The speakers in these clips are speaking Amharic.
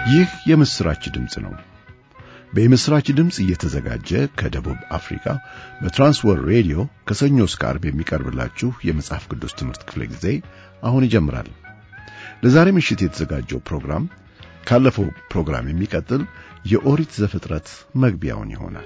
ይህ የምስራች ድምፅ ነው። በምስራች ድምፅ እየተዘጋጀ ከደቡብ አፍሪካ በትራንስወርልድ ሬዲዮ ከሰኞ እስከ ዓርብ የሚቀርብላችሁ የመጽሐፍ ቅዱስ ትምህርት ክፍለ ጊዜ አሁን ይጀምራል። ለዛሬ ምሽት የተዘጋጀው ፕሮግራም ካለፈው ፕሮግራም የሚቀጥል የኦሪት ዘፍጥረት መግቢያውን ይሆናል።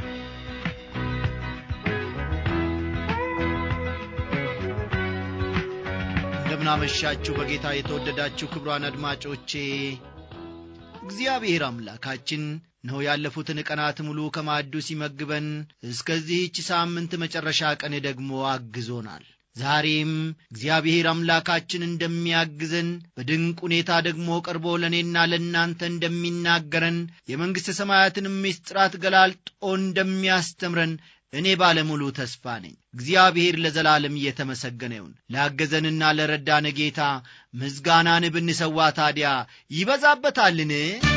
እንደምናመሻችሁ በጌታ የተወደዳችሁ ክብሯን አድማጮቼ እግዚአብሔር አምላካችን ነው ያለፉትን ቀናት ሙሉ ከማዕዱ ሲመግበን እስከዚህች ሳምንት መጨረሻ ቀን ደግሞ አግዞናል። ዛሬም እግዚአብሔር አምላካችን እንደሚያግዘን በድንቅ ሁኔታ ደግሞ ቀርቦ ለእኔና ለእናንተ እንደሚናገረን የመንግሥተ ሰማያትን ምስጢራት ገላልጦ እንደሚያስተምረን እኔ ባለሙሉ ተስፋ ነኝ። እግዚአብሔር ለዘላለም እየተመሰገነ ይሁን። ላገዘንና ለረዳን ጌታ ምስጋናን ብንሰዋ ታዲያ ይበዛበታልን?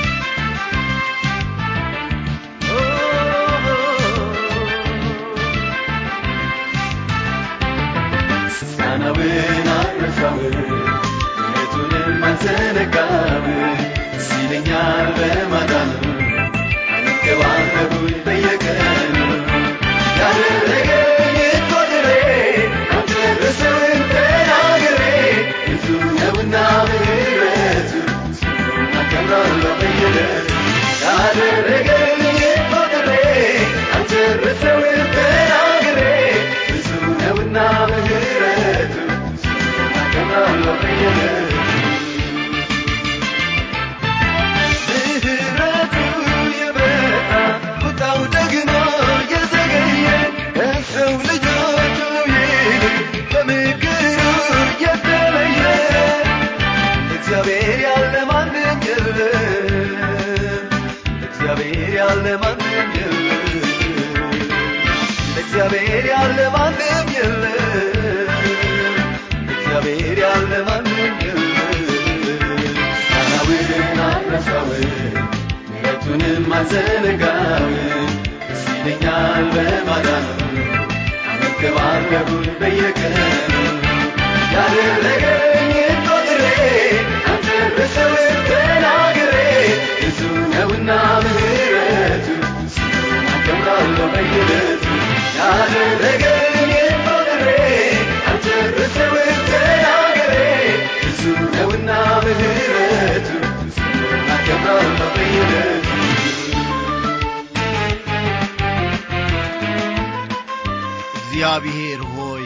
ምስጋናውን አረሳውን እውነቱንም አልዘነጋም ሲለኛል በማዳኑ አንከባከቡኝ በየቀኑ ያደረገኝ ቆጥሬ አልጨርሰውም ተናግሬ ብዙ ነውና ምሕረቱ ስሙን አከብራለሁ በየዕለቱ ያደረገኝ ቆጥሬ አልጨርሰውም ተናግሬ ብዙ ነውና ምሕረቱ ስሙን አከብራለሁ በየዕለቱ ምሕረቱ የበዛ ቁጣው ደግሞ የዘገየ ከሰው ልጆቹ ይልቅ በምክሩ የተለየ እግዚአብሔር ያለ ማንም የለም እግዚአብሔር ያለ ማንም የለም እግዚአብሔር ያለ ማንም የለም እግዚአብሔር ያለ ማንም የለም ቃናውን አረሳውን ምሕረቱንም አልዘነጋውን ደስ ይለኛል በማዳኑ አንከባከቡን በየቀኑ ያደረገኝ ቆጥሬ አልጨርሰውም ተናግሬ ብዙ ነውና ምሕረቱ ስሙን አከብራለሁ በየዕለቱ ያደረገኝ ቆጥሬ አልጨርሰውም ተናግሬ ብዙ ነውና ምሕረቱ ስሙን አከብራለሁ በየዕለቱ እግዚአብሔር ሆይ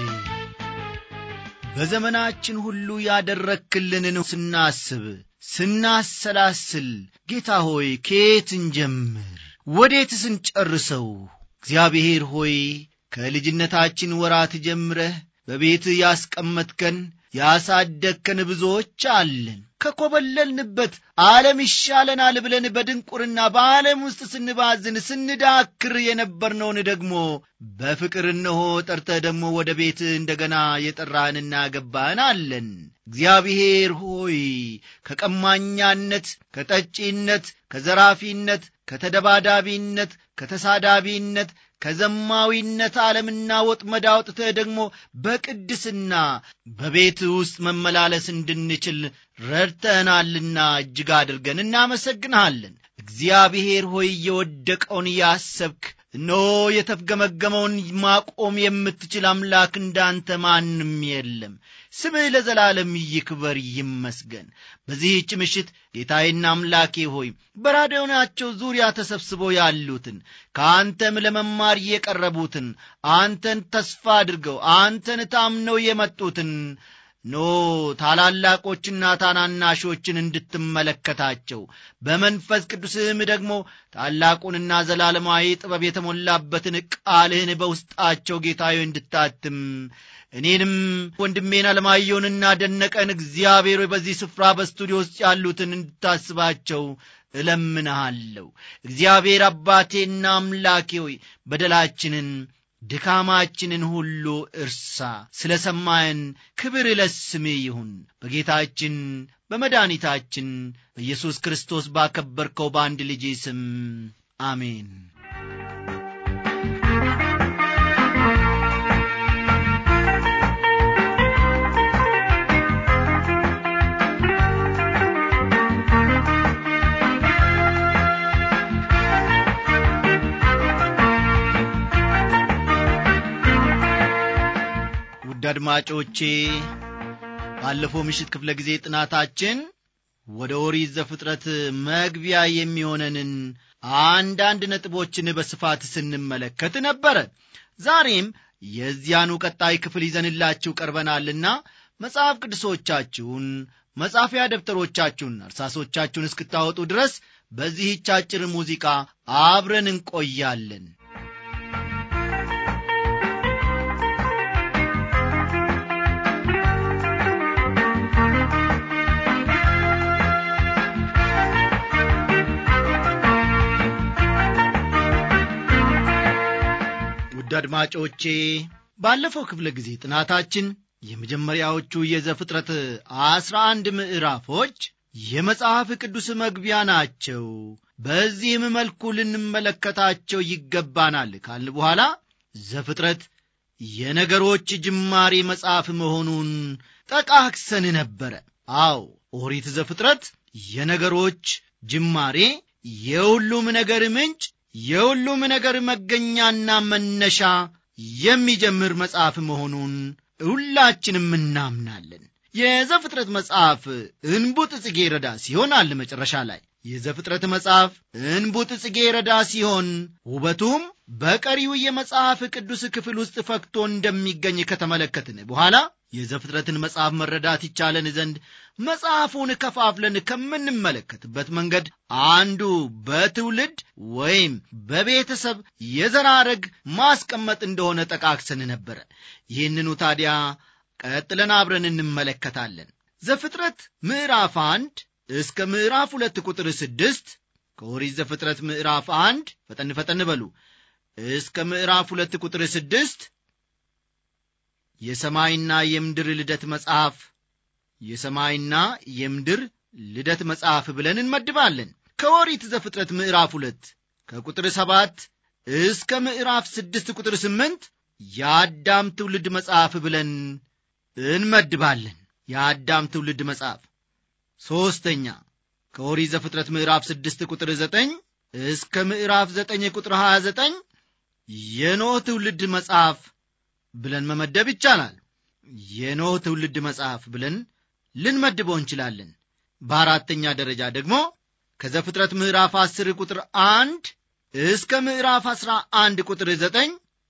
በዘመናችን ሁሉ ያደረክልንን ስናስብ ስናሰላስል ጌታ ሆይ ከየት እንጀምር ወዴትስ እንጨርሰው እግዚአብሔር ሆይ ከልጅነታችን ወራት ጀምረህ በቤትህ ያስቀመጥከን ያሳደግከን ብዙዎች አለን ከኰበለልንበት ዓለም ይሻለናል ብለን በድንቁርና በዓለም ውስጥ ስንባዝን ስንዳክር የነበርነውን ደግሞ በፍቅር እነሆ ጠርተህ ደግሞ ወደ ቤት እንደገና የጠራህንና ያገባህን አለን እግዚአብሔር ሆይ ከቀማኛነት ከጠጪነት ከዘራፊነት ከተደባዳቢነት ከተሳዳቢነት ከዘማዊነት ዓለምና ወጥመድ አውጥተህ ደግሞ በቅድስና በቤት ውስጥ መመላለስ እንድንችል ረድተህናልና እጅግ አድርገን እናመሰግንሃለን እግዚአብሔር ሆይ የወደቀውን ያሰብክ እነሆ የተፍገመገመውን ማቆም የምትችል አምላክ እንዳንተ ማንም የለም ስምህ ለዘላለም ይክበር ይመስገን በዚህች ምሽት ጌታዬና አምላኬ ሆይ በራዲዮናቸው ዙሪያ ተሰብስበው ያሉትን ከአንተም ለመማር የቀረቡትን አንተን ተስፋ አድርገው አንተን ታምነው የመጡትን ኖ ታላላቆችና ታናናሾችን እንድትመለከታቸው በመንፈስ ቅዱስህም ደግሞ ታላቁንና ዘላለማዊ ጥበብ የተሞላበትን ቃልህን በውስጣቸው ጌታዮ እንድታትም እኔንም ወንድሜን አለማየውንና ደነቀን እግዚአብሔር ሆይ በዚህ ስፍራ በስቱዲዮ ውስጥ ያሉትን እንድታስባቸው እለምንሃለሁ እግዚአብሔር አባቴና አምላኬ ሆይ በደላችንን ድካማችንን ሁሉ እርሳ ስለ ሰማየን ክብር ለስምህ ይሁን በጌታችን በመድኃኒታችን በኢየሱስ ክርስቶስ ባከበርከው በአንድ ልጅ ስም አሜን አድማጮቼ ባለፈው ምሽት ክፍለ ጊዜ ጥናታችን ወደ ኦሪት ዘፍጥረት መግቢያ የሚሆነንን አንዳንድ ነጥቦችን በስፋት ስንመለከት ነበረ ዛሬም የዚያኑ ቀጣይ ክፍል ይዘንላችሁ ቀርበናልና መጽሐፍ ቅዱሶቻችሁን መጻፊያ ደብተሮቻችሁን እርሳሶቻችሁን እስክታወጡ ድረስ በዚህች አጭር ሙዚቃ አብረን እንቆያለን ውድ አድማጮቼ ባለፈው ክፍለ ጊዜ ጥናታችን የመጀመሪያዎቹ የዘፍጥረት አስራ አንድ ምዕራፎች የመጽሐፍ ቅዱስ መግቢያ ናቸው በዚህም መልኩ ልንመለከታቸው ይገባናል ካልን በኋላ ዘፍጥረት የነገሮች ጅማሬ መጽሐፍ መሆኑን ጠቃክሰን ነበረ አዎ ኦሪት ዘፍጥረት የነገሮች ጅማሬ የሁሉም ነገር ምንጭ የሁሉም ነገር መገኛና መነሻ የሚጀምር መጽሐፍ መሆኑን ሁላችንም እናምናለን የዘፍጥረት መጽሐፍ እንቡጥ ጽጌ ረዳ ሲሆን አለ መጨረሻ ላይ የዘፍጥረት መጽሐፍ እንቡጥ ጽጌ ረዳ ሲሆን ውበቱም በቀሪው የመጽሐፍ ቅዱስ ክፍል ውስጥ ፈክቶ እንደሚገኝ ከተመለከትን በኋላ የዘፍጥረትን መጽሐፍ መረዳት ይቻለን ዘንድ መጽሐፉን ከፋፍለን ከምንመለከትበት መንገድ አንዱ በትውልድ ወይም በቤተሰብ የዘራረግ ማስቀመጥ እንደሆነ ጠቃክሰን ነበረ ይህንኑ ታዲያ ቀጥለን አብረን እንመለከታለን ዘፍጥረት ምዕራፍ አንድ እስከ ምዕራፍ ሁለት ቁጥር ስድስት ከኦሪት ዘፍጥረት ምዕራፍ አንድ ፈጠን ፈጠን በሉ እስከ ምዕራፍ ሁለት ቁጥር ስድስት የሰማይና የምድር ልደት መጽሐፍ የሰማይና የምድር ልደት መጽሐፍ ብለን እንመድባለን ከኦሪት ዘፍጥረት ምዕራፍ ሁለት ከቁጥር ሰባት እስከ ምዕራፍ ስድስት ቁጥር ስምንት የአዳም ትውልድ መጽሐፍ ብለን እንመድባለን የአዳም ትውልድ መጽሐፍ ሦስተኛ ከኦሪት ዘፍጥረት ምዕራፍ ስድስት ቁጥር ዘጠኝ እስከ ምዕራፍ ዘጠኝ ቁጥር ሀያ ዘጠኝ የኖህ ትውልድ መጽሐፍ ብለን መመደብ ይቻላል የኖህ ትውልድ መጽሐፍ ብለን ልንመድበው እንችላለን በአራተኛ ደረጃ ደግሞ ከዘፍጥረት ምዕራፍ አስር ቁጥር አንድ እስከ ምዕራፍ አስራ አንድ ቁጥር ዘጠኝ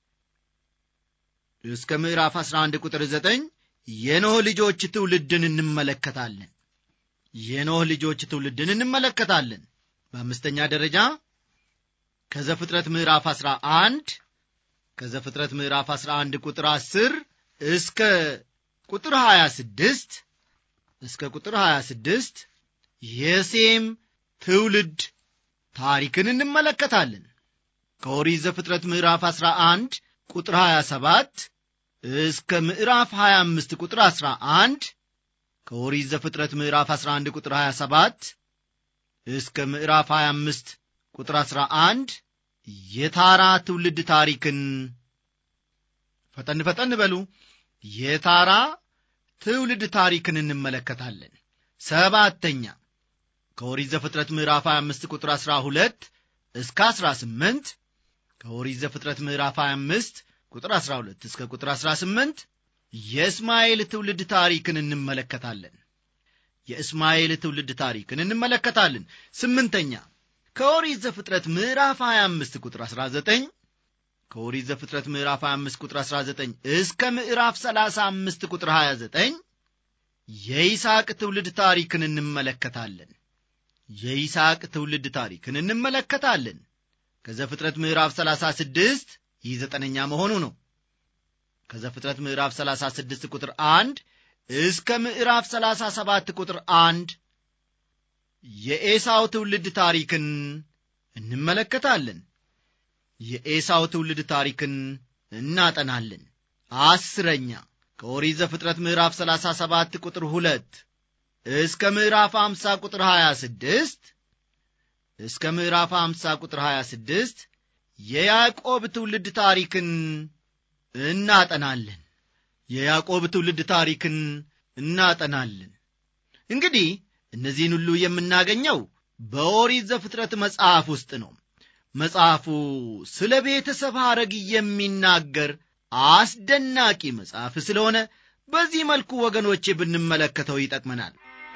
እስከ ምዕራፍ አስራ አንድ ቁጥር ዘጠኝ የኖህ ልጆች ትውልድን እንመለከታለን የኖህ ልጆች ትውልድን እንመለከታለን በአምስተኛ ደረጃ ከዘፍጥረት ምዕራፍ አስራ አንድ ከዘፍጥረት ምዕራፍ አስራ አንድ ቁጥር አስር እስከ ቁጥር ሀያ ስድስት እስከ ቁጥር ሀያ ስድስት የሴም ትውልድ ታሪክን እንመለከታለን ከኦሪት ዘፍጥረት ምዕራፍ አስራ አንድ ቁጥር ሀያ ሰባት እስከ ምዕራፍ 25 ቁጥር 11 ከኦሪት ዘፍጥረት ምዕራፍ 11 ቁጥር 27 እስከ ምዕራፍ 25 ቁጥር 11 የታራ ትውልድ ታሪክን ፈጠን ፈጠን በሉ የታራ ትውልድ ታሪክን እንመለከታለን ሰባተኛ ከኦሪት ዘፍጥረት ምዕራፍ 25 ቁጥር 12 እስከ 18 ከኦሪት ዘፍጥረት ምዕራፍ 25 ቁጥር 12 እስከ ቁጥር 18 የእስማኤል ትውልድ ታሪክን እንመለከታለን የእስማኤል ትውልድ ታሪክን እንመለከታለን ስምንተኛ ከኦሪት ዘፍጥረት ምዕራፍ 25 ቁጥር 19 ከኦሪት ዘፍጥረት ምዕራፍ 25 ቁጥር 19 እስከ ምዕራፍ 35 ቁጥር 29 የይስሐቅ ትውልድ ታሪክን እንመለከታለን የይስሐቅ ትውልድ ታሪክን እንመለከታለን ከዘፍጥረት ምዕራፍ 36 ይህ ዘጠነኛ መሆኑ ነው ከዘፍጥረት ምዕራፍ 36 ቁጥር 1 እስከ ምዕራፍ 37 ቁጥር 1 የኤሳው ትውልድ ታሪክን እንመለከታለን የኤሳው ትውልድ ታሪክን እናጠናለን አስረኛ ከኦሪት ዘፍጥረት ምዕራፍ 37 ቁጥር 2 እስከ ምዕራፍ 50 ቁጥር 26 እስከ ምዕራፍ 50 ቁጥር 26 የያዕቆብ ትውልድ ታሪክን እናጠናለን የያዕቆብ ትውልድ ታሪክን እናጠናለን እንግዲህ እነዚህን ሁሉ የምናገኘው በኦሪት ዘፍጥረት መጽሐፍ ውስጥ ነው መጽሐፉ ስለ ቤተሰብ ሐረግ የሚናገር አስደናቂ መጽሐፍ ስለሆነ በዚህ መልኩ ወገኖቼ ብንመለከተው ይጠቅመናል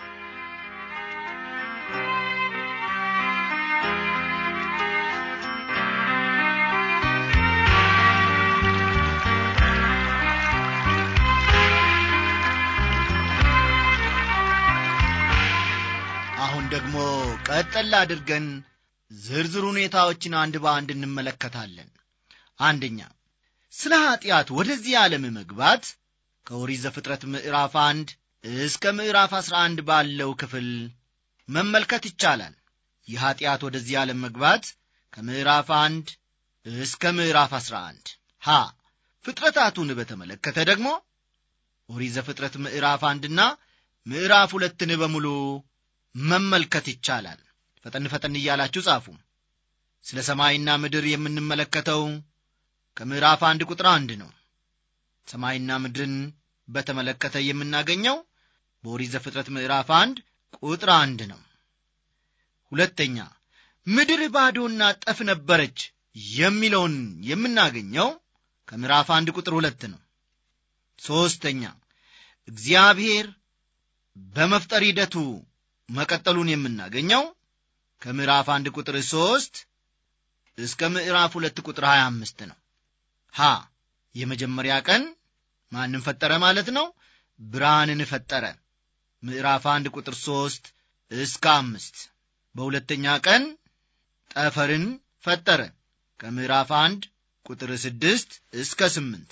አሁን ደግሞ ቀጠል አድርገን ዝርዝር ሁኔታዎችን አንድ በአንድ እንመለከታለን አንደኛ ስለ ኀጢአት ወደዚህ ዓለም መግባት ከኦሪት ዘፍጥረት ምዕራፍ አንድ እስከ ምዕራፍ አሥራ አንድ ባለው ክፍል መመልከት ይቻላል የኀጢአት ወደዚህ ዓለም መግባት ከምዕራፍ አንድ እስከ ምዕራፍ አሥራ አንድ ሀ ፍጥረታቱን በተመለከተ ደግሞ ኦሪት ዘፍጥረት ምዕራፍ አንድና ምዕራፍ ሁለትን በሙሉ መመልከት ይቻላል ፈጠን ፈጠን እያላችሁ ጻፉ ስለ ሰማይና ምድር የምንመለከተው ከምዕራፍ አንድ ቁጥር አንድ ነው ሰማይና ምድርን በተመለከተ የምናገኘው በኦሪት ዘፍጥረት ምዕራፍ አንድ ቁጥር አንድ ነው ሁለተኛ ምድር ባዶና ጠፍ ነበረች የሚለውን የምናገኘው ከምዕራፍ አንድ ቁጥር ሁለት ነው ሦስተኛ እግዚአብሔር በመፍጠር ሂደቱ መቀጠሉን የምናገኘው ከምዕራፍ አንድ ቁጥር ሦስት እስከ ምዕራፍ ሁለት ቁጥር ሀያ አምስት ነው ሀ የመጀመሪያ ቀን ማንም ፈጠረ ማለት ነው ብርሃንን ፈጠረ ምዕራፍ አንድ ቁጥር ሦስት እስከ አምስት በሁለተኛ ቀን ጠፈርን ፈጠረ ከምዕራፍ አንድ ቁጥር ስድስት እስከ ስምንት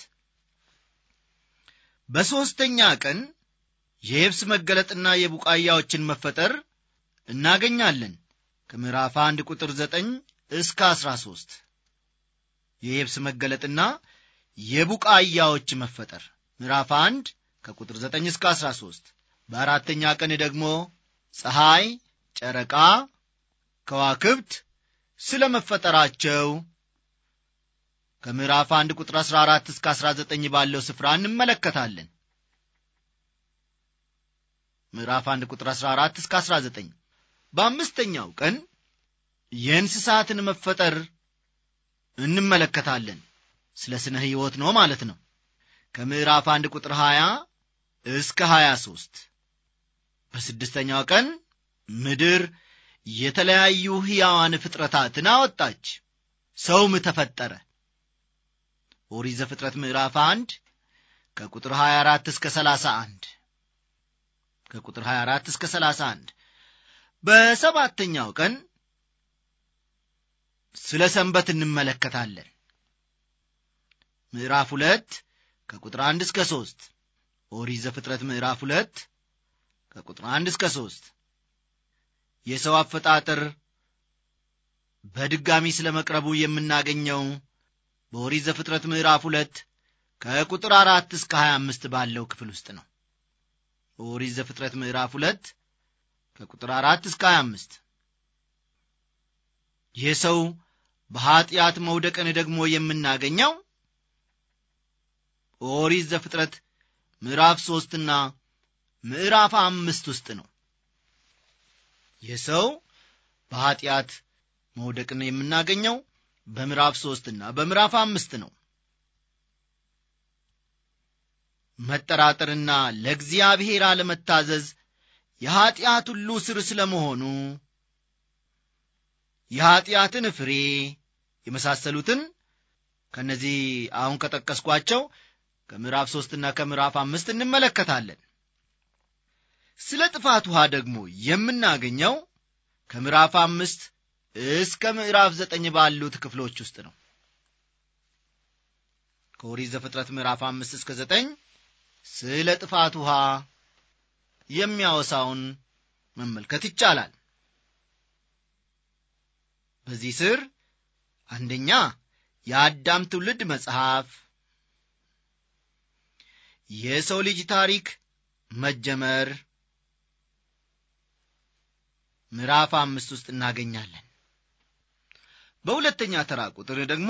በሦስተኛ ቀን የየብስ መገለጥና የቡቃያዎችን መፈጠር እናገኛለን ከምዕራፍ አንድ ቁጥር ዘጠኝ እስከ አስራ ሦስት የየብስ መገለጥና የቡቃያዎች መፈጠር ምዕራፍ አንድ ከቁጥር ዘጠኝ እስከ አስራ ሦስት በአራተኛ ቀን ደግሞ ፀሐይ ጨረቃ ከዋክብት ስለ መፈጠራቸው ከምዕራፍ አንድ ቁጥር አሥራ አራት እስከ አሥራ ዘጠኝ ባለው ስፍራ እንመለከታለን ምዕራፍ አንድ ቁጥር አሥራ አራት እስከ አሥራ ዘጠኝ በአምስተኛው ቀን የእንስሳትን መፈጠር እንመለከታለን ስለ ስነ ሕይወት ነው ማለት ነው ከምዕራፍ አንድ ቁጥር 20 እስከ 23 በስድስተኛው ቀን ምድር የተለያዩ ሕያዋን ፍጥረታትን አወጣች ሰውም ተፈጠረ ኦሪት ዘፍጥረት ምዕራፍ 1 ከቁጥር 24 እስከ 31 ከቁጥር 24 እስከ 31 በሰባተኛው ቀን ስለ ሰንበት እንመለከታለን ምዕራፍ ሁለት ከቁጥር አንድ እስከ ሦስት ኦሪት ዘፍጥረት ምዕራፍ ሁለት ከቁጥር አንድ እስከ ሦስት የሰው አፈጣጠር በድጋሚ ስለ መቅረቡ የምናገኘው በኦሪት ዘፍጥረት ምዕራፍ ሁለት ከቁጥር አራት እስከ ሀያ አምስት ባለው ክፍል ውስጥ ነው ኦሪት ዘፍጥረት ምዕራፍ ሁለት ከቁጥር አራት እስከ ሀያ አምስት የሰው በኀጢአት መውደቅን ደግሞ የምናገኘው ኦሪት ዘፍጥረት ምዕራፍ ሦስትና ምዕራፍ አምስት ውስጥ ነው የሰው በኀጢአት መውደቅን የምናገኘው በምዕራፍ ሦስትና በምዕራፍ አምስት ነው መጠራጠርና ለእግዚአብሔር አለመታዘዝ የኀጢአት ሁሉ ስር ስለ መሆኑ የኀጢአትን ፍሬ የመሳሰሉትን ከእነዚህ አሁን ከጠቀስኳቸው ከምዕራፍ ሦስትና ከምዕራፍ አምስት እንመለከታለን ስለ ጥፋት ውሃ ደግሞ የምናገኘው ከምዕራፍ አምስት እስከ ምዕራፍ ዘጠኝ ባሉት ክፍሎች ውስጥ ነው ከኦሪት ዘፍጥረት ምዕራፍ አምስት እስከ ዘጠኝ ስለ ጥፋት ውሃ የሚያወሳውን መመልከት ይቻላል በዚህ ስር አንደኛ የአዳም ትውልድ መጽሐፍ የሰው ልጅ ታሪክ መጀመር ምዕራፍ አምስት ውስጥ እናገኛለን በሁለተኛ ተራ ቁጥር ደግሞ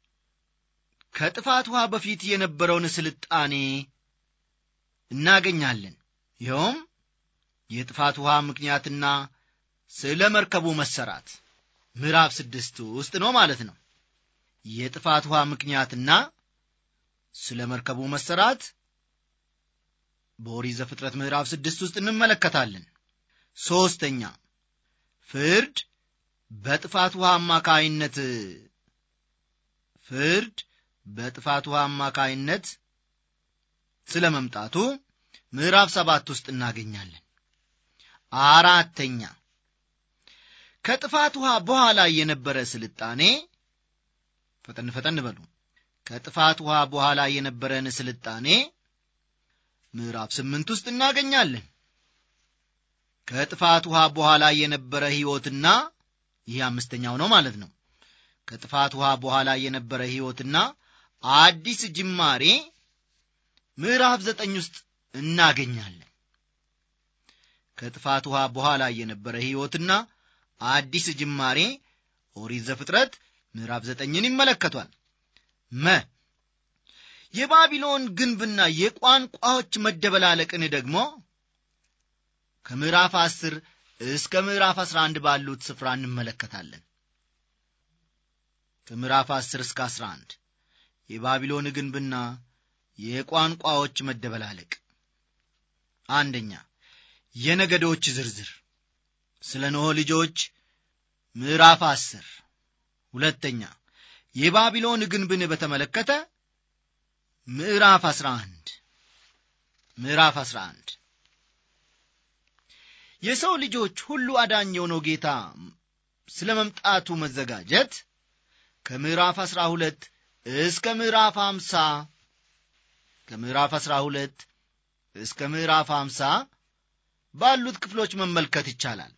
ከጥፋት ውሃ በፊት የነበረውን ስልጣኔ እናገኛለን ይኸውም የጥፋት ውሃ ምክንያትና ስለ መርከቡ መሰራት ምዕራፍ ስድስት ውስጥ ነው ማለት ነው የጥፋት ውሃ ምክንያትና ስለ መርከቡ መሰራት በኦሪት ዘፍጥረት ምዕራፍ ስድስት ውስጥ እንመለከታለን ሦስተኛ ፍርድ በጥፋት ውሃ አማካይነት ፍርድ በጥፋት ውሃ አማካይነት ስለ መምጣቱ ምዕራፍ ሰባት ውስጥ እናገኛለን አራተኛ ከጥፋት ውሃ በኋላ የነበረ ስልጣኔ ፈጠን ፈጠን በሉ ከጥፋት ውሃ በኋላ የነበረን ስልጣኔ ምዕራፍ ስምንት ውስጥ እናገኛለን ከጥፋት ውሃ በኋላ የነበረ ሕይወትና ይህ አምስተኛው ነው ማለት ነው ከጥፋት ውሃ በኋላ የነበረ ሕይወትና አዲስ ጅማሬ ምዕራፍ ዘጠኝ ውስጥ እናገኛለን ከጥፋት ውሃ በኋላ የነበረ ሕይወትና አዲስ ጅማሬ ኦሪት ዘፍጥረት ምዕራፍ ዘጠኝን ይመለከቷል መ የባቢሎን ግንብና የቋንቋዎች መደበላለቅን ደግሞ ከምዕራፍ አስር እስከ ምዕራፍ አስራ አንድ ባሉት ስፍራ እንመለከታለን ከምዕራፍ አስር እስከ አስራ አንድ የባቢሎን ግንብና የቋንቋዎች መደበላለቅ አንደኛ የነገዶች ዝርዝር ስለ ኖህ ልጆች ምዕራፍ አስር ሁለተኛ የባቢሎን ግንብን በተመለከተ ምዕራፍ አስራ አንድ ምዕራፍ አስራ አንድ የሰው ልጆች ሁሉ አዳኝ የሆነው ጌታ ስለ መምጣቱ መዘጋጀት ከምዕራፍ አስራ ሁለት እስከ ምዕራፍ አምሳ ከምዕራፍ አስራ ሁለት እስከ ምዕራፍ አምሳ ባሉት ክፍሎች መመልከት ይቻላል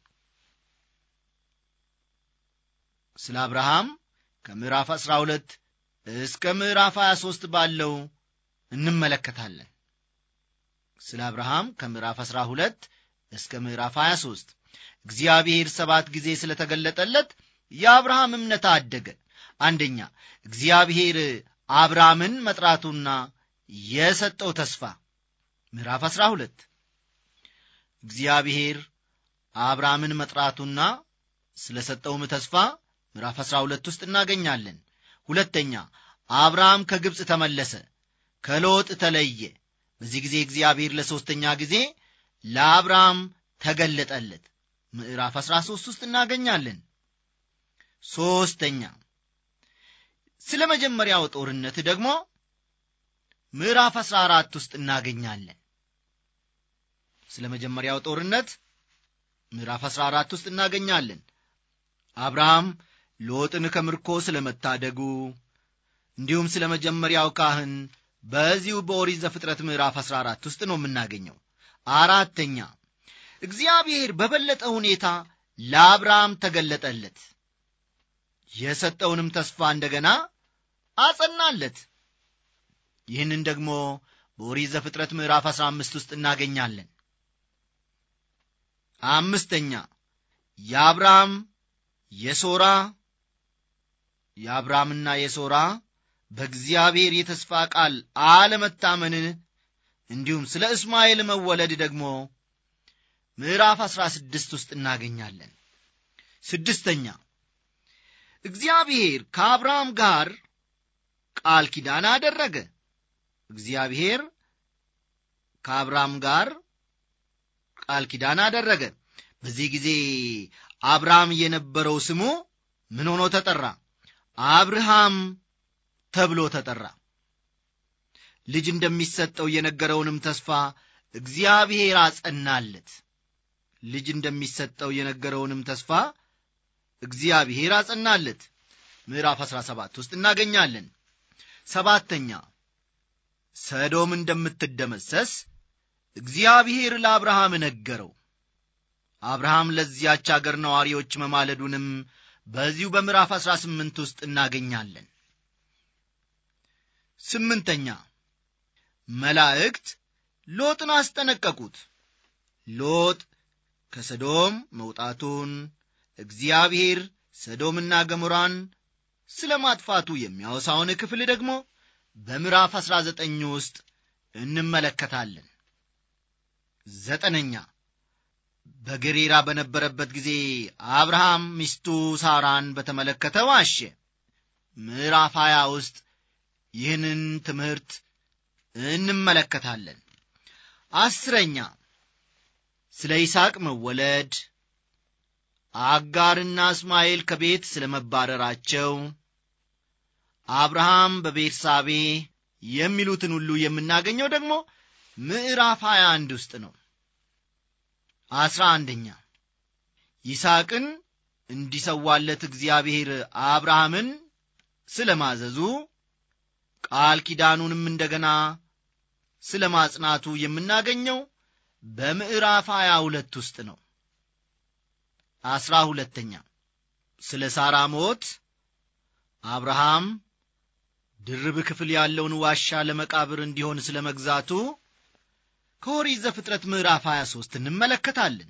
ስለ አብርሃም ከምዕራፍ አስራ ሁለት እስከ ምዕራፍ ሀያ ሦስት ባለው እንመለከታለን ስለ አብርሃም ከምዕራፍ አስራ ሁለት እስከ ምዕራፍ 23 እግዚአብሔር ሰባት ጊዜ ስለተገለጠለት የአብርሃም እምነት አደገ አንደኛ እግዚአብሔር አብርሃምን መጥራቱና የሰጠው ተስፋ ምዕራፍ 12 እግዚአብሔር አብርሃምን መጥራቱና ስለ ሰጠውም ተስፋ ምዕራፍ 12 ውስጥ እናገኛለን ሁለተኛ አብርሃም ከግብፅ ተመለሰ ከሎጥ ተለየ በዚህ ጊዜ እግዚአብሔር ለሦስተኛ ጊዜ ለአብርሃም ተገለጠለት ምዕራፍ 13 ውስጥ እናገኛለን ሦስተኛ ስለ መጀመሪያው ጦርነት ደግሞ ምዕራፍ 14 ውስጥ እናገኛለን ስለ መጀመሪያው ጦርነት ምዕራፍ 14 ውስጥ እናገኛለን አብርሃም ሎጥን ከምርኮ ስለ መታደጉ እንዲሁም ስለ መጀመሪያው ካህን በዚሁ በኦሪት ዘፍጥረት ምዕራፍ 14 ውስጥ ነው የምናገኘው አራተኛ እግዚአብሔር በበለጠ ሁኔታ ለአብርሃም ተገለጠለት የሰጠውንም ተስፋ እንደገና አጸናለት ይህንን ደግሞ በኦሪት ዘፍጥረት ምዕራፍ 15 ውስጥ እናገኛለን አምስተኛ የአብርሃም የሶራ የአብርሃምና የሶራ በእግዚአብሔር የተስፋ ቃል አለመታመንን እንዲሁም ስለ እስማኤል መወለድ ደግሞ ምዕራፍ አሥራ ስድስት ውስጥ እናገኛለን ስድስተኛ እግዚአብሔር ከአብርሃም ጋር ቃል ኪዳን አደረገ እግዚአብሔር ከአብርሃም ጋር ቃል ኪዳን አደረገ በዚህ ጊዜ አብርሃም የነበረው ስሙ ምን ሆኖ ተጠራ አብርሃም ተብሎ ተጠራ ልጅ እንደሚሰጠው የነገረውንም ተስፋ እግዚአብሔር አጸናለት ልጅ እንደሚሰጠው የነገረውንም ተስፋ እግዚአብሔር አጸናለት ምዕራፍ 17 ውስጥ እናገኛለን ሰባተኛ ሰዶም እንደምትደመሰስ እግዚአብሔር ለአብርሃም ነገረው አብርሃም ለዚያች አገር ነዋሪዎች መማለዱንም በዚሁ በምዕራፍ 18 ውስጥ እናገኛለን ስምንተኛ መላእክት ሎጥን አስጠነቀቁት ሎጥ ከሰዶም መውጣቱን እግዚአብሔር ሰዶምና ገሞራን ስለ ማጥፋቱ የሚያወሳውን ክፍል ደግሞ በምዕራፍ 19 ውስጥ እንመለከታለን ዘጠነኛ በገሬራ በነበረበት ጊዜ አብርሃም ሚስቱ ሳራን በተመለከተ ዋሸ ምዕራፍ 20 ውስጥ ይህንን ትምህርት እንመለከታለን አስረኛ ስለ ይስሐቅ መወለድ አጋርና እስማኤል ከቤት ስለ መባረራቸው አብርሃም በቤርሳቤ የሚሉትን ሁሉ የምናገኘው ደግሞ ምዕራፍ 21 ውስጥ ነው አስራ አንደኛ ይስሐቅን እንዲሰዋለት እግዚአብሔር አብርሃምን ስለ ማዘዙ ቃል ኪዳኑንም እንደገና ስለ ማጽናቱ የምናገኘው በምዕራፍ 22 ውስጥ ነው አስራ ሁለተኛ ስለ ሳራ ሞት አብርሃም ድርብ ክፍል ያለውን ዋሻ ለመቃብር እንዲሆን ስለ መግዛቱ ከኦሪት ዘፍጥረት ምዕራፍ 23 እንመለከታለን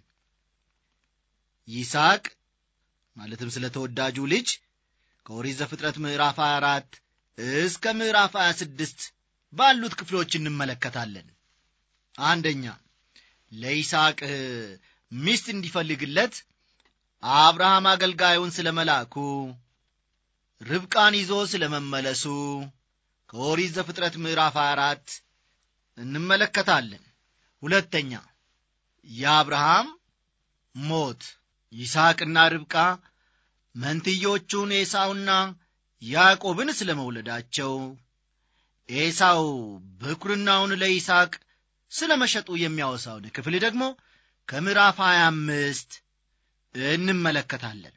ይስሐቅ ማለትም ስለ ተወዳጁ ልጅ ከኦሪት ዘፍጥረት ምዕራፍ 24 እስከ ምዕራፍ 26 ባሉት ክፍሎች እንመለከታለን አንደኛ ለይስሐቅ ሚስት እንዲፈልግለት አብርሃም አገልጋዩን ስለ መላኩ ርብቃን ይዞ ስለ መመለሱ ከኦሪት ዘፍጥረት ምዕራፍ 24 እንመለከታለን ሁለተኛ የአብርሃም ሞት ይስሐቅና ርብቃ መንትዮቹን ኤሳውና ያዕቆብን ስለ መውለዳቸው ኤሳው ብኩርናውን ለይስሐቅ ስለ መሸጡ የሚያወሳውን ክፍል ደግሞ ከምዕራፍ 25 እንመለከታለን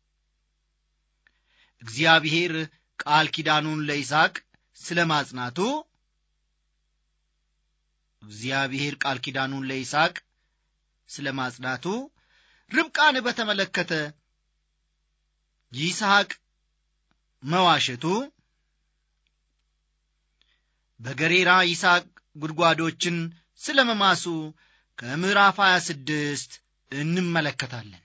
እግዚአብሔር ቃል ኪዳኑን ለይስሐቅ ስለ ማጽናቱ እግዚአብሔር ቃል ኪዳኑን ለይስሐቅ ስለ ማጽናቱ ርብቃን በተመለከተ ይስሐቅ መዋሸቱ በገሬራ ይስሐቅ ጉድጓዶችን ስለ መማሱ ከምዕራፍ 26 እንመለከታለን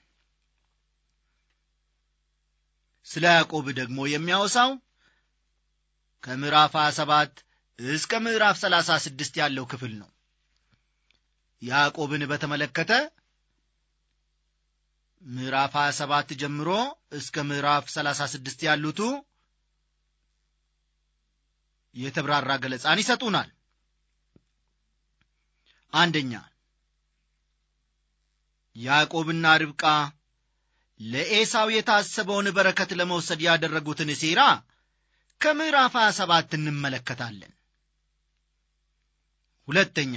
ስለ ያዕቆብ ደግሞ የሚያወሳው ከምዕራፍ 27 እስከ ምዕራፍ 36 ያለው ክፍል ነው ያዕቆብን በተመለከተ ምዕራፍ 27 ጀምሮ እስከ ምዕራፍ 36 ያሉቱ የተብራራ ገለጻን ይሰጡናል አንደኛ ያዕቆብና ርብቃ ለኤሳው የታሰበውን በረከት ለመውሰድ ያደረጉትን ሴራ ከምዕራፍ 27 እንመለከታለን ሁለተኛ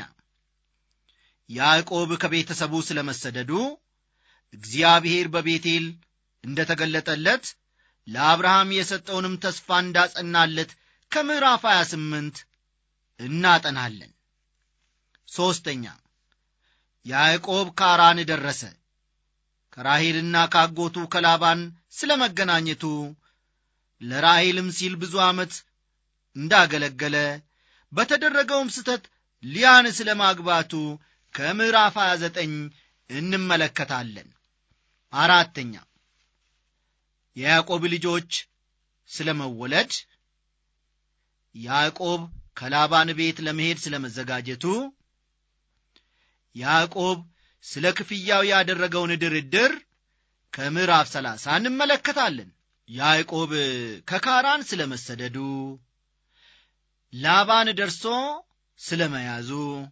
ያዕቆብ ከቤተሰቡ ስለ መሰደዱ እግዚአብሔር በቤቴል እንደ ተገለጠለት ለአብርሃም የሰጠውንም ተስፋ እንዳጸናለት ከምዕራፍ 28 እናጠናለን ሦስተኛ ያዕቆብ ካራን ደረሰ ከራሔልና ካጎቱ ከላባን ስለ መገናኘቱ ለራሔልም ሲል ብዙ ዓመት እንዳገለገለ በተደረገውም ስተት ሊያን ስለ ማግባቱ ከምዕራፍ 29 እንመለከታለን አራተኛ የያዕቆብ ልጆች ስለ መወለድ ያዕቆብ ከላባን ቤት ለመሄድ ስለ መዘጋጀቱ ያዕቆብ ስለ ክፍያው ያደረገውን ድርድር ከምዕራፍ ሰላሳ እንመለከታለን ያዕቆብ ከካራን ስለ መሰደዱ ላባን ደርሶ ስለ መያዙ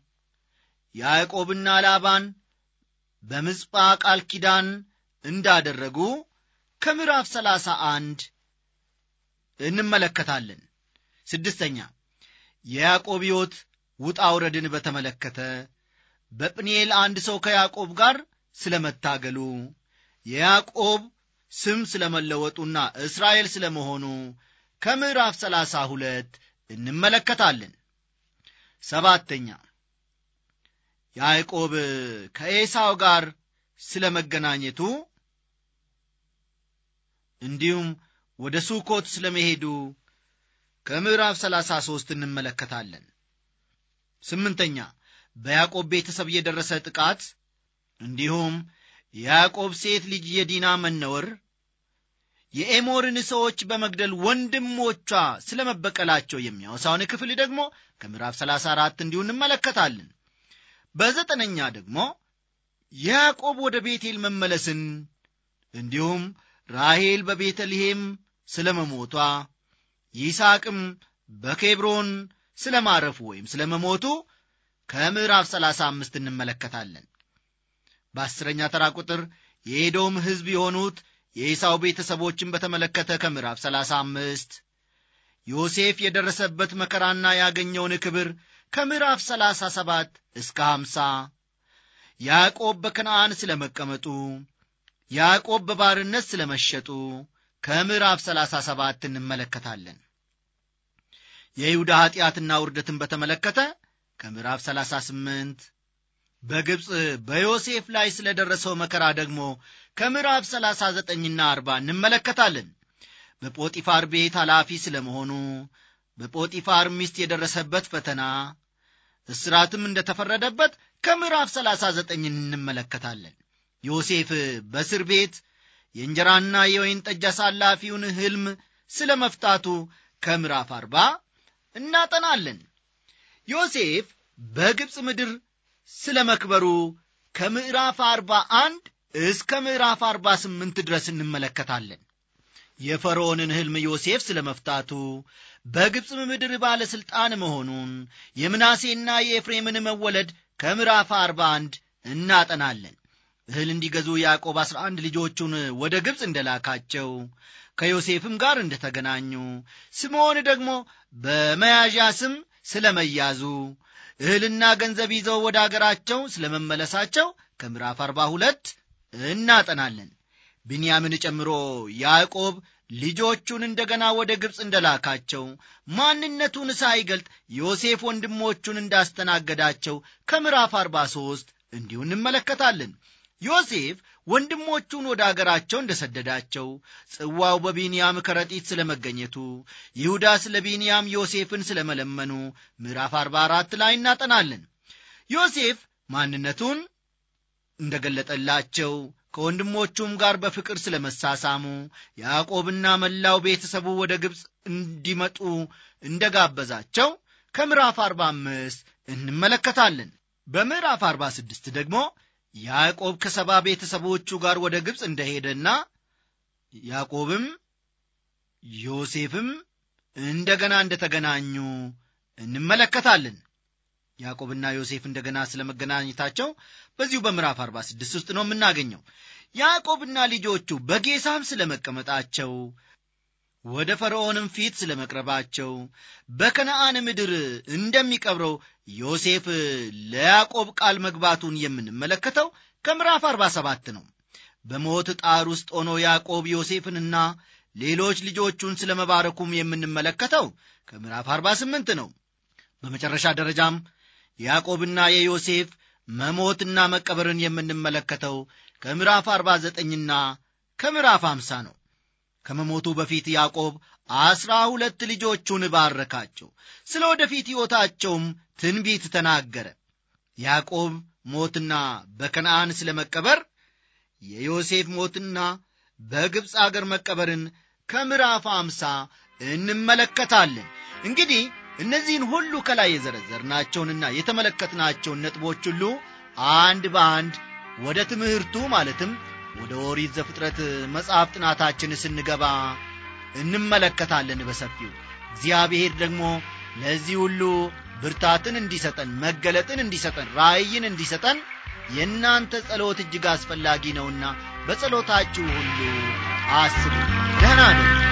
ያዕቆብና ላባን በምጽጳ ቃል ኪዳን እንዳደረጉ ከምዕራፍ ሰላሳ አንድ እንመለከታለን ስድስተኛ የያዕቆብ ሕይወት ውጣ ውረድን በተመለከተ በጵኒኤል አንድ ሰው ከያዕቆብ ጋር ስለ መታገሉ የያዕቆብ ስም ስለ መለወጡና እስራኤል ስለ መሆኑ ከምዕራፍ ሰላሳ ሁለት እንመለከታለን ሰባተኛ ያዕቆብ ከኤሳው ጋር ስለ መገናኘቱ እንዲሁም ወደ ሱኮት ስለ መሄዱ ከምዕራፍ ሰላሳ ሦስት እንመለከታለን ስምንተኛ በያዕቆብ ቤተሰብ የደረሰ ጥቃት እንዲሁም የያዕቆብ ሴት ልጅ የዲና መነወር የኤሞርን ሰዎች በመግደል ወንድሞቿ ስለ መበቀላቸው የሚያወሳውን ክፍል ደግሞ ከምዕራፍ 34 እንዲሁ እንመለከታለን በዘጠነኛ ደግሞ ያዕቆብ ወደ ቤቴል መመለስን እንዲሁም ራሔል በቤተልሔም ስለ መሞቷ ይስሐቅም በኬብሮን ስለ ማረፉ ወይም ስለ መሞቱ ከምዕራፍ ሰላሳ አምስት እንመለከታለን በአስረኛ ተራ ቁጥር የኤዶም ሕዝብ የሆኑት የኢሳው ቤተሰቦችን በተመለከተ ከምዕራፍ ሰላሳ አምስት ዮሴፍ የደረሰበት መከራና ያገኘውን ክብር ከምዕራፍ ሰላሳ ሰባት እስከ ሐምሳ ያዕቆብ በከነአን ስለ መቀመጡ ያዕቆብ በባርነት ስለ መሸጡ ከምዕራፍ ሰላሳ ሰባት እንመለከታለን የይሁዳ ኀጢአትና ውርደትን በተመለከተ ከምዕራፍ ሰላሳ ስምንት በግብፅ በዮሴፍ ላይ ስለ ደረሰው መከራ ደግሞ ከምዕራፍ ሰላሳ ዘጠኝና አርባ እንመለከታለን በጶጢፋር ቤት ኃላፊ ስለ መሆኑ በጶጢፋር ሚስት የደረሰበት ፈተና እስራትም እንደ ተፈረደበት ከምዕራፍ ሰላሳ ዘጠኝ እንመለከታለን ዮሴፍ በእስር ቤት የእንጀራና የወይን ጠጅ አሳላፊውን ሕልም ስለ መፍታቱ ከምዕራፍ አርባ እናጠናለን ዮሴፍ በግብፅ ምድር ስለ መክበሩ ከምዕራፍ አርባ አንድ እስከ ምዕራፍ አርባ ስምንት ድረስ እንመለከታለን የፈርዖንን ሕልም ዮሴፍ ስለ መፍታቱ በግብፅም ምድር ባለሥልጣን መሆኑን የምናሴና የኤፍሬምን መወለድ ከምዕራፍ አርባ አንድ እናጠናለን እህል እንዲገዙ ያዕቆብ አሥራ አንድ ልጆቹን ወደ ግብፅ እንደላካቸው ከዮሴፍም ጋር እንደተገናኙ ስምዖን ደግሞ በመያዣ ስም ስለ መያዙ እህልና ገንዘብ ይዘው ወደ አገራቸው ስለ መመለሳቸው ከምዕራፍ አርባ ሁለት እናጠናለን ብንያምን ጨምሮ ያዕቆብ ልጆቹን እንደገና ወደ ግብፅ እንደላካቸው ማንነቱን ሳይገልጥ ዮሴፍ ወንድሞቹን እንዳስተናገዳቸው ከምዕራፍ አርባ ሦስት እንዲሁ እንመለከታለን ዮሴፍ ወንድሞቹን ወደ አገራቸው እንደ ሰደዳቸው ጽዋው በቢንያም ከረጢት ስለ መገኘቱ ይሁዳ ስለ ቢንያም ዮሴፍን ስለ መለመኑ ምዕራፍ አርባ አራት ላይ እናጠናለን ዮሴፍ ማንነቱን እንደ ገለጠላቸው ከወንድሞቹም ጋር በፍቅር ስለ መሳሳሙ ያዕቆብና መላው ቤተሰቡ ወደ ግብፅ እንዲመጡ እንደ ጋበዛቸው ከምዕራፍ አርባ አምስት እንመለከታለን በምዕራፍ አርባ ስድስት ደግሞ ያዕቆብ ከሰባ ቤተሰቦቹ ጋር ወደ ግብፅ እንደሄደና ያዕቆብም ዮሴፍም እንደገና እንደተገናኙ እንመለከታለን ያዕቆብና ዮሴፍ እንደገና ስለ መገናኘታቸው በዚሁ በምዕራፍ 46 ውስጥ ነው የምናገኘው ያዕቆብና ልጆቹ በጌሳም ስለ መቀመጣቸው ወደ ፈርዖንም ፊት ስለ መቅረባቸው በከነአን ምድር እንደሚቀብረው ዮሴፍ ለያዕቆብ ቃል መግባቱን የምንመለከተው ከምዕራፍ 47 ነው በሞት ጣር ውስጥ ሆኖ ያዕቆብ ዮሴፍንና ሌሎች ልጆቹን ስለ መባረኩም የምንመለከተው ከምዕራፍ 48 ነው በመጨረሻ ደረጃም ያዕቆብና የዮሴፍ መሞትና መቀበርን የምንመለከተው ከምዕራፍ 49ና ከምዕራፍ 50 ነው ከመሞቱ በፊት ያዕቆብ አስራ ሁለት ልጆቹን ባረካቸው ስለ ወደፊት ሕይወታቸውም ትንቢት ተናገረ ያዕቆብ ሞትና በከነአን ስለ መቀበር የዮሴፍ ሞትና በግብፅ አገር መቀበርን ከምዕራፍ አምሳ እንመለከታለን እንግዲህ እነዚህን ሁሉ ከላይ የዘረዘርናቸውንና የተመለከትናቸውን ነጥቦች ሁሉ አንድ በአንድ ወደ ትምህርቱ ማለትም ወደ ኦሪት ዘፍጥረት መጽሐፍ ጥናታችን ስንገባ እንመለከታለን በሰፊው እግዚአብሔር ደግሞ ለዚህ ሁሉ ብርታትን እንዲሰጠን መገለጥን እንዲሰጠን ራእይን እንዲሰጠን የእናንተ ጸሎት እጅግ አስፈላጊ ነውና በጸሎታችሁ ሁሉ አስቡ ደህና ነው